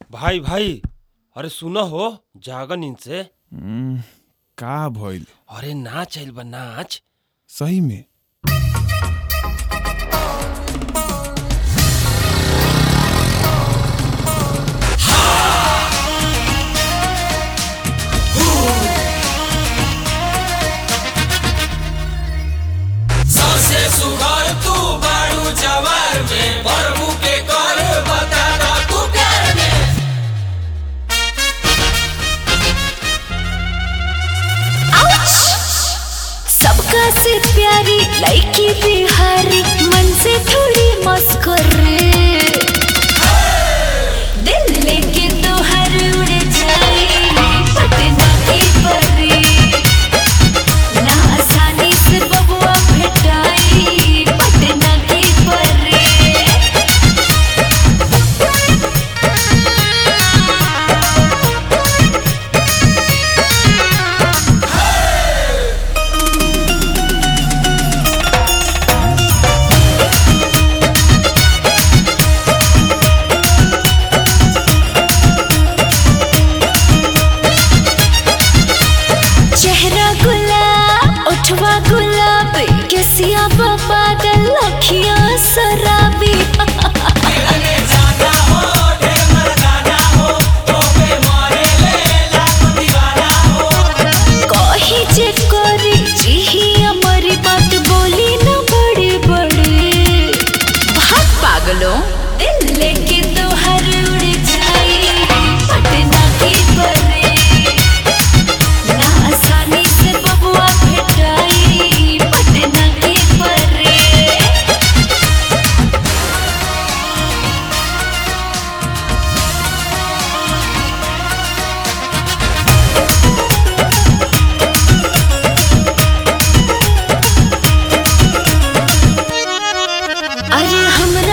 भाई भाई अरे सुनो हो जागा नींद से हम्म, का भइल अरे नाच आइल बा नाच सही में सबसे सुघर तू बाड़ू जवार में प्रभु के कर बता दा तू प्यार में सबका से प्यारी लड़की बिहारी मन से थोड़ी मस्कुर दिल लेके तो हर उड़ जाए पटना की परी ना आसानी से बबुआ भेटाई पटना की परी चेहरा गुलाब उठवा गुलाब केसिया पागल अखियां शराबी मिलने जाना हो ढेर मर्दाना हो तो पे मारे ले लाख दीवाना हो कही जे करी जिही हमारी बात बोली न बड़ी बड़ी भाग पागलों दिल लेके तो हर उड़ जाए पटना की परी ना आसानी से बबुआ भेटाई पटना की परी अरे हमरा